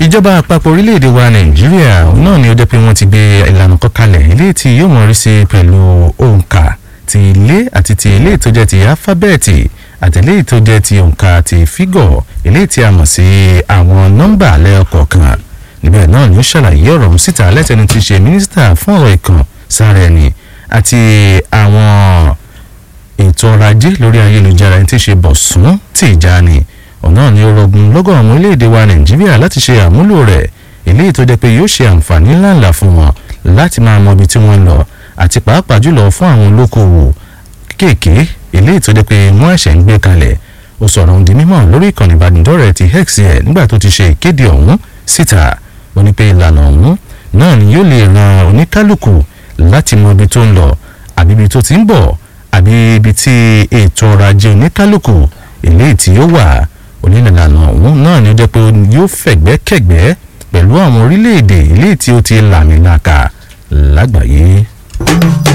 ìjọba àpapọ̀ orílẹ̀-èdè wa nàìjíríà náà ni ó jẹ́ pé wọ́n ti gbé ìlànà kan kalẹ̀ eléyìí tí yóò mọ̀ rí sí pẹ̀lú òǹkà ti ilé àti ti ilé tó jẹ́ ti alifábẹ́ẹ̀tì àti eléyìí tó jẹ́ ti òǹkà ti fígọ̀ eléyìí tí a mọ̀ sí àwọn nọ́mbà lẹ́ọ̀kọ̀ọ̀kan níbẹ̀ náà ni ó ṣàlàyé ọ̀rọ̀ ọ̀hún síta lẹ́tẹ̀ẹ́ni tí ṣe mínísítà fún ọ̀rọ̀ ìkàn sára ẹni àti àwọn ètò ọrọ̀ ajé lórí ayélujára ẹni tí ṣe Bọ̀sún Tìjàní ọ̀nà ni ó rọgùn lọ́gọ̀ àwọn orílẹ̀-èdè wa Nàìjíríà láti ṣe àmúlò rẹ̀ eléyìí tó jẹ́ pé yóò ṣe àǹfààní ńláńlá fún wọn láti máa mọ ibi tí wọ́n ń lọ àti pàápàá jùlọ fún àwọn olókoòwò kéèké eléyìí tó jẹ́ pé wọ́n ẹ̀ṣẹ̀ ń gbé kalẹ̀ ó sọ̀rọ̀ ohun di mímọ̀ lórí ìkànnì ìbánidọ́rẹ̀ẹ́ ti X ẹ̀ nígbà tó ti ṣe ìkéde ọ̀hún síta ó ní pé ìlànà ọ̀hún náà ni yóò lè ran oníkálukú láti mọ ibi tó ń lọ àbí ibi tó ti ń bọ̀ àbí ibi tí ètò ọrọ̀ ajé oníkálukú eléyìí tí ó wà onílànà ọ̀hún náà ni ó jẹ́ pé yóò fẹ̀gbẹ́kẹ̀gbẹ́ pẹ̀lú àwọn orílẹ̀-èdè eléyìí tí ó ti làmìlaka lágbàáyé.